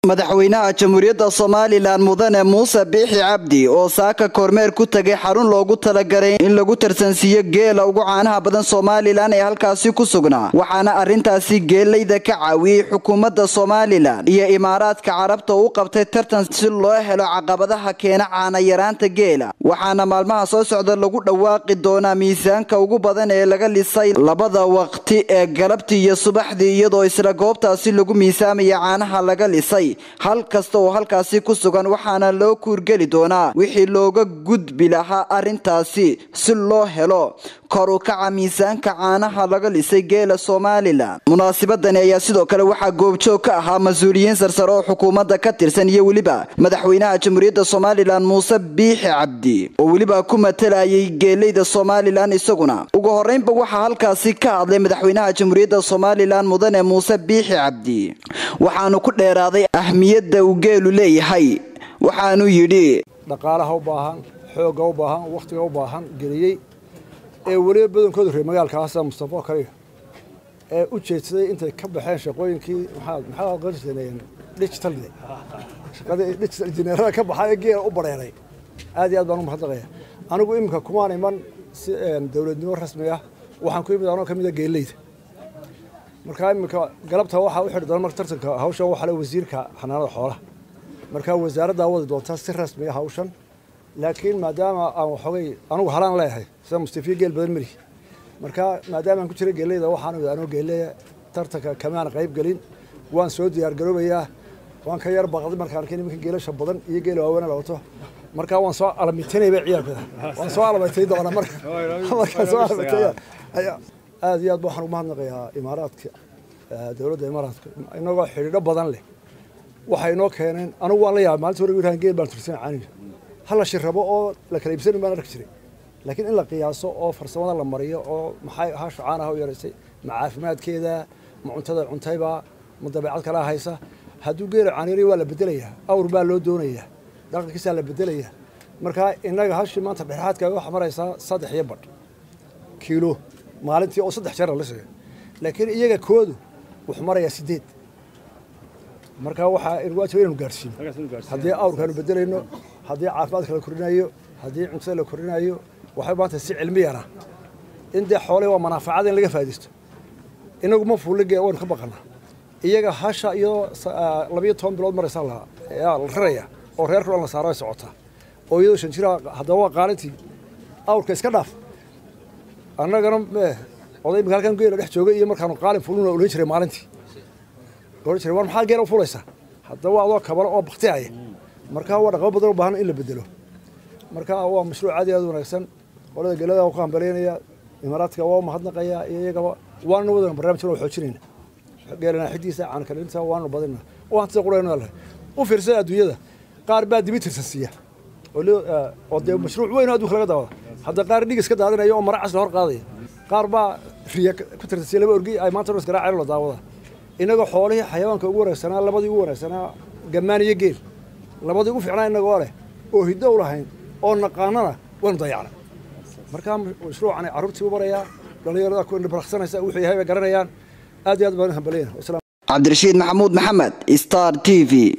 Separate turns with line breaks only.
madaxweynaha jamhuuriyadda somalilan mudane muuse biixi cabdi oo saaka kormeer ku tegay xarun loogu talagalay in lagu tarsansiiyo geela ugu caanaha badan somalilan ee halkaasi ku sugnaa waxaana arrintaasi geelayda ka caawiyey xukuumadda somalilan iyo imaaraadka carabta u qabtay tartan si loo helo caqabadaha keena caanayaraanta geela waxaana maalmaha soo socda lagu dhawaaqi doonaa miisaanka ugu badan ee laga lisay labada waqti ee galabtii iyo subaxdii iyadoo isla goobtaasi lagu miisaamaya caanaha laga lisay hal kasta oo halkaasi ku sugan waxaana loo kuurgeli doonaa wixii looga gudbi lahaa arrintaasi si loo helo kor u kaca miisaanka caanaha laga lisay geela somalilan munaasabadani ayaa sidoo kale waxaa goobjoog ka ahaa mas-uuliyiin sarsare oo xukuumadda ka tirsan iyo weliba madaxweynaha jamhuuriyadda somalilan muuse biixi cabdi oo weliba ku matalayay geelayda somalilan isaguna ugu horeynba waxaa halkaasi ka hadlay madaxweynaha jamhuuriyadda somalilan mudane muuse biixi cabdi waxaanu ku dheeraaday ahmiyadda uu geelu leeyahay waxaanu yidhi
dhaqaalaha u baahan xoogga u baahan wakhtiga u baahan geliyey ee weliba badankooda reer magaalkaasa mustafa kaliya ee u jeedsaday intay ka baxeen shaqooyinkii maxaa aqoon jirteen digitalde shaqadii digital injineerada ka baxay ee geela u bareeray aad iyo aad baan u mahadnaqaya anigu iminka kumaan iman si dowladnimo rasmi ah waxaan ku imid anoo ka mid a geeleyda markaa iminka galabta waxaa u xidhi doona marka tartanka hawshan waxaa le wasiirka xanaanada xoolaha markaa wasaaraddaa wadi doontaa si rasmi ah hawshan laakiin maadaama aan waxoogay anugu halaan leeyahay sida mustafiya geel badan mari markaa maadaama aan ku jira geeleyda waxaan anoo geeleya tartanka kamaan qayb gelin waan soo diyaargaroobayaa waan ka yar baqday markaan arkay nimanka geelasha badan iyo geela waaweena la wato markaa waan soo alamitinayba ciyaalkooda waan soo alamatay doona marka markaan soo alamatay aad iyo aad waxaan ugu mahadnaqayaa imaaraadka dowladda imaaraadka inagoo xidhiidho badan leh waxay inoo keeneen anigu waan la yaabay maalinta hore wiraan geel baan tursan caaniga hal la shirrabo oo la kala iibsanin baan arki jiray laakiin in la qiyaaso oo farsamada la mariyo oo maxay hasha caanaha u yaraysay ma caafimaadkeeda ma cuntada cuntayba ma dabeecad kalaa haysa hadduu geela caaniray waa la bedelayaa awr baa loo doonayaa dhaqankiisaa la bedelayaa markaa innaga hashii maanta dhexaadka waxaa maraysaa saddex iyo badh kiilo maalintii oo saddex jeer la lisaya laakiin iyaga koodu wuxuu marayaa sideed markaa waxaa waajib inaynu gaarsiino haddii awrkaanu bedelayno haddii caafimaadka la kordhinayo haddii cuntada la kordhinayo waxay maanta si cilmiyana in dee xoolihii waa manaafacada in laga faa'idaysto inagu ma fuulige waynu ka baqanaa iyaga hasha iyadoo labiyo toban bilood maraysaa la raraya oo reerka dhan la saaro ay socotaa oo iyadoo shan jira haddaba waa qaalintii awrka iska dhaaf annagana oday imika halkan geela dhex joogay iyo markaanu qaalin fuluna ohan jiray maalintii ohan jiray war maxaa geela u fulaysaa haddaba adoo kabalo oo baktihaya markaa waa dhaqamo badan u baahan in la bedelo marka waa mashruuc aad iyo aad wanaagsan qolada geelada waa ku hambaleynaya imaaraadka waa mahadnaqaya iyo iyagaba waanu wadana barnaamijkan waa xoojinayna geelana xidiisa caankalinta waanu badina oo hantida qurayno leh u fiirsada adduunyada qaar baa dibi tirsansiiya oo dee mashruuc weyn oo adduunka laga daawada hadda qaar dhig iska daadinaya oo mara cas la hor qaadaya qaar baa riya ku tirsansiiya laba orgi ay maanta isgaraaceen la daawada inagoo xoolihii xayawaanka ugu wanaagsanaa labadii ugu wanaagsanaa gammaan iyo geel labadii ugu fiicnaa inagoo leh oo hiddo u lahayn oo naqaanana waynu dayacnay markaa mashruucani carruurtii u barayaa dhallinyarada ku baraqsanaysa wuxuu yahay bay garanayaan aad iyo aad baan hambaleyna
cabdirashiid maxamuud maxamed star t v